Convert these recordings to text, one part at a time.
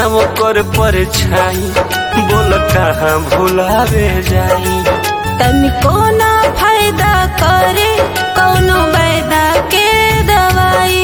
ओकर परछाई बोल कहाँ भुलावे जाई तनिको ना फायदा करे कौनो बैदा के दवाई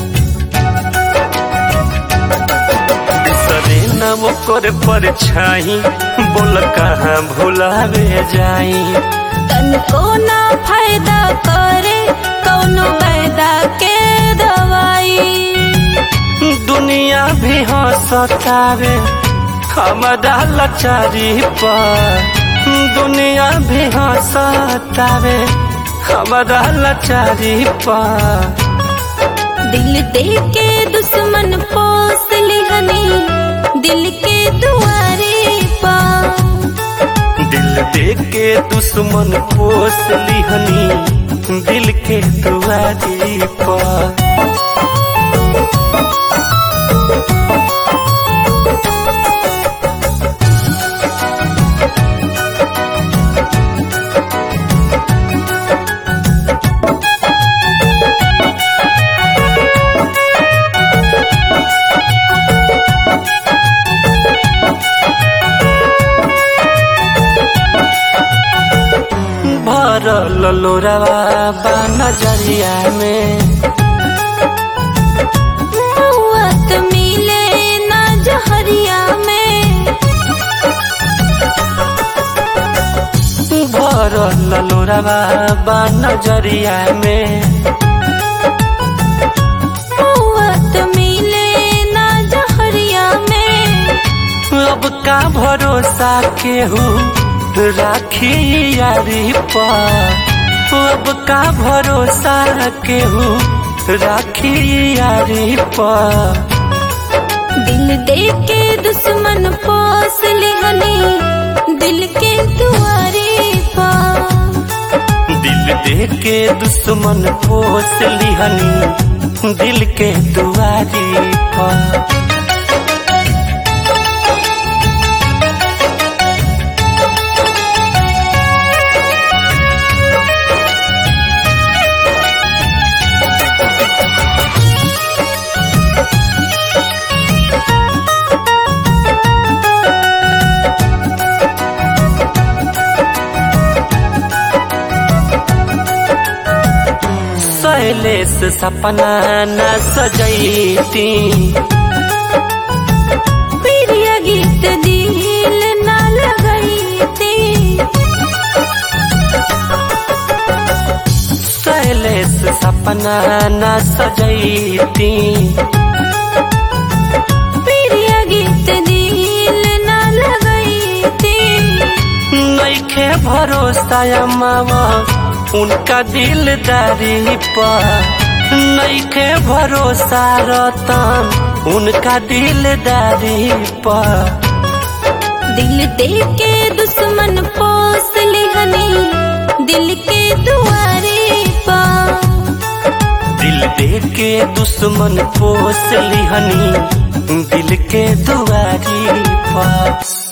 बिसरे न ओकर परछाई बोल कहाँ भुलावे जाई तनिको ना फायदा करे कौनो बैदा के दवाई दुनिया भी हंसतावे हमारा लाचारी पर दुनिया भी हंसतावे हमारा लाचारी पर दिल दे के दुश्मन पोस लिहनी दिल के दुआरे पा दिल दे के दुश्मन पोस लिहनी दिल के दुआरी पर भरल लोरावा बा नजरिया में मौत मिले ना जहरिया में भरल लोरावा बा नजरिया में मौत मिले ना जहरिया में अब का भरोसा केहू राखी यारी पर अब का भरोसा केहू राखी यारी पर दिल दे के दुश्मन पोस लिहनी दिल के दुआरे पा दिल दे के दुश्मन पोस लिहनी दिल के दुआरी पर शैलेश सपना न सजैती प्रिय गीत दिल ना लगैती शैलेश सपना न सजैती प्रिय गीत दिल ना लगैती नैखे भरोसा मावा उनका दिलदारी पर नैखे भरोसा रतन उनका दिलदारी पर दिल दे के दुश्मन पोस लिहनी दिल के दुआरे पा दिल दे के दुश्मन पोस लिहनी दिल के दुआरी पर